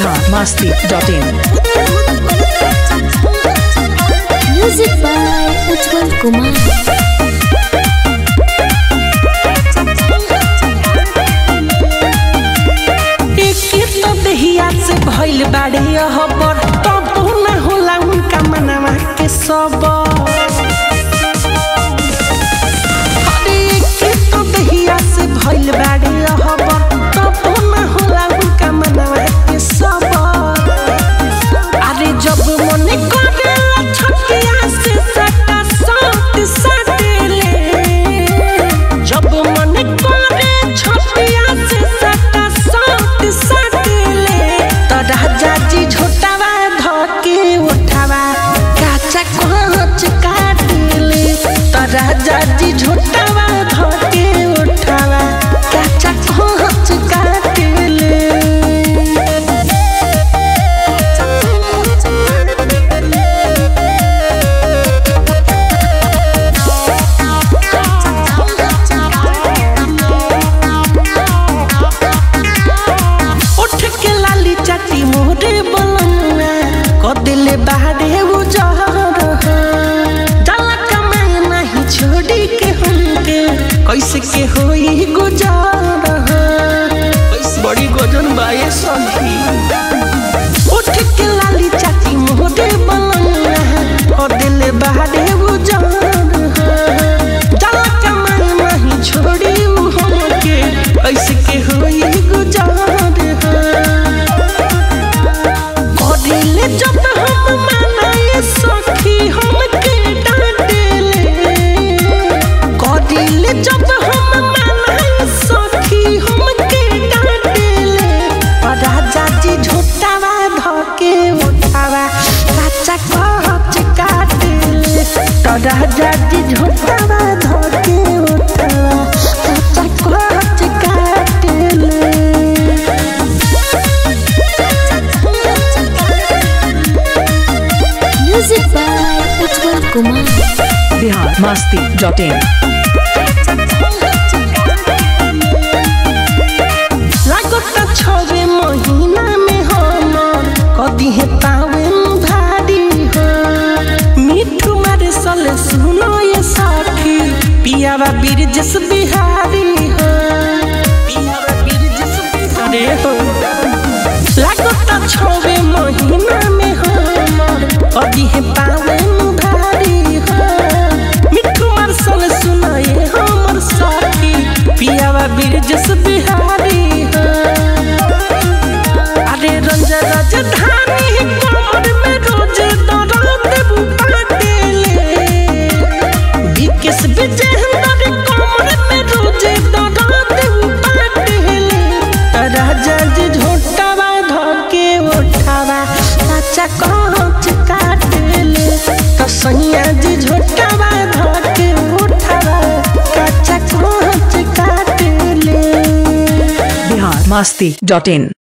biharmasti.in Music by Ujjwal Kumar. एक तो दहिया से भइल बाड़े हबर तब ना होला उनका मनवा के सबर अरे एक तो दहिया से भइल बाड़े हबर तब ना होला उनका मनवा के सबर अरे जब मने करेला छटिया से सटा साट सटेले जब मने करे छटिया से सटा साट सटेले त राजा जी झोटावा धके उठावा काचा कोच काटले त राजा जी झोटावा धके उठावा काचा कोच काटले उठ के लाली चाटी मोरे बलनुआ कदिले बाहरे उजहर जाला कमाए नहीं छोड़ी के हमके कैसे के होई गुजार बड़ी गजन बाए सखी उठ के लाली चाटी मोरे बलनुआ कदिले बाहरे उजहर जाला कमाए नहीं छोड़ी उ हमके कैसे के होई गुजार करिले जब हम मनाए सखी हमके डांटेले करिले जब हम मनाए सखी हमके डांटेले और राजा जी झूठावा धके उठावा काचा कहच काटेले तो राजा जी झूठावा धके उठावा काचा कहच काटेले Music by Ujjwal Kumar. biharmasti.in लागता छवे महीना में हमर कदी है पावे भारी हो मिठू मारे सले सुनो ये साखी पियावा बिरजस बिहारी हो पियावा बिरजस बिहारी हो लागता छवे महीना में हमर कदी है पावे भारी हो मिठू मार सले सुनो ये हमर साखी पियावा बिरजस बिहारी हो अरे रंज राजधानी कमर में रोज दर्द बाटेले विकेश विजयेंद्र कमर में रोज दर्द बाटेले राजा जी झोटावा धके उठावा काचा कहच काटेले तो सैया जी झोटावा धके उठावा काचा कहच काटेले biharmasti.in